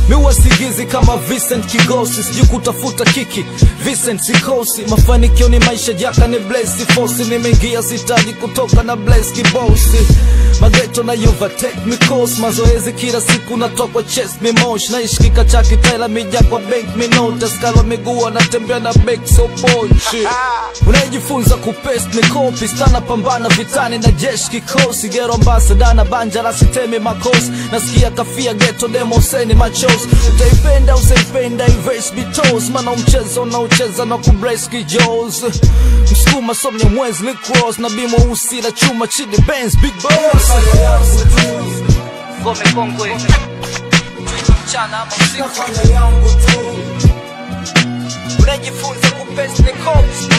miwa sigizi kama Vincent Kigosi, sijui kutafuta kiki Vincent sikosi, mafanikio ni maisha jaka ni blesi fosi, nimeingia sitaji kutoka na bless kibosi mageto na overtake mikos mazoezi kila siku natoka chest mimosh naishi kika kitaila mija kwa bank minota skala miguu anatembea na bek so pochi unayejifunza kupest ni kopi stana pambana vitani na jeshi kikosi gero ambasada na banja la sitemi makosi nasikia kafia geto demoseni machos utaipenda usaipenda ives bitos mana mchezo unaocheza na kubreski jos msukuma somnya mwezi licross na bimo usi la chuma chidi benz big boss ngome kongwe mchana ama usiku unajifunza kupest ni cops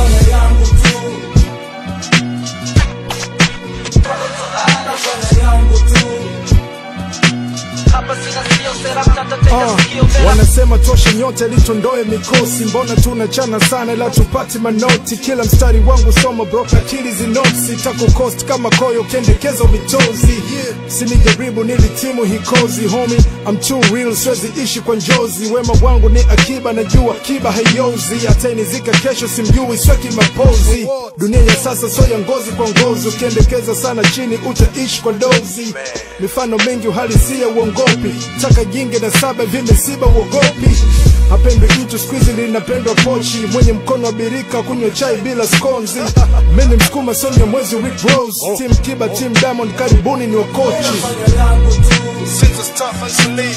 hapa sina sio sera mtata teka Ah, sikio vera wanasema toshe nyote litondoe mikosi mbona tunachana sana ila tupati manoti kila mstari wangu soma bro akili zinopsi tako cost kama koyo kendekezo mitozi yeah. sinijaribu nilitimu hikozi homi I'm too real siwezi ishi kwa njozi wema wangu ni akiba najua kiba haiozi atainizika kesho simjui sweki mapozi dunia ya sasa so ya ngozi kwa ngozi ukiendekeza sana chini utaishi kwa dozi mifano mingi uhalisia uongopi taka jingi na saba vimesiba uogopi hapendwi mtu skwizi linapendwa pochi mwenye mkono wa birika kunywa chai bila skonzi mini msukuma sonya mwezi Rick Rose team kiba team diamond karibuni ni wakochi Since the start until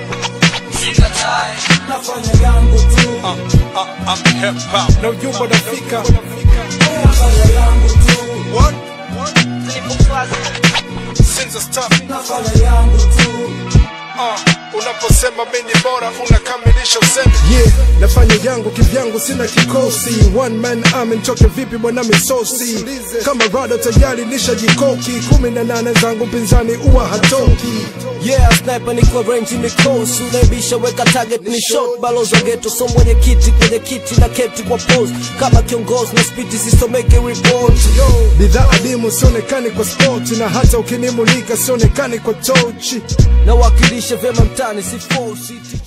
na ujumbe unafika What? Since the start Uh, unaposema mimi bora unakamilisha usemi yeah, nafanya yangu kivyangu sina kikosi one man army nitoke vipi bwana misosi kama rado tayari nishajikoki kumi na nane zangu pinzani uwa hatoki Yeah, sniper niko range mikosi unaibisha weka target ni shot balozi wa ghetto so mwenye kiti kwenye kiti na keti kwa pose kama kiongozi na spiti sisomeke report bidhaa adimu sionekani kwa spoti na hata ukinimulika sionekani kwa tochi nawakilisha vyema mtani si force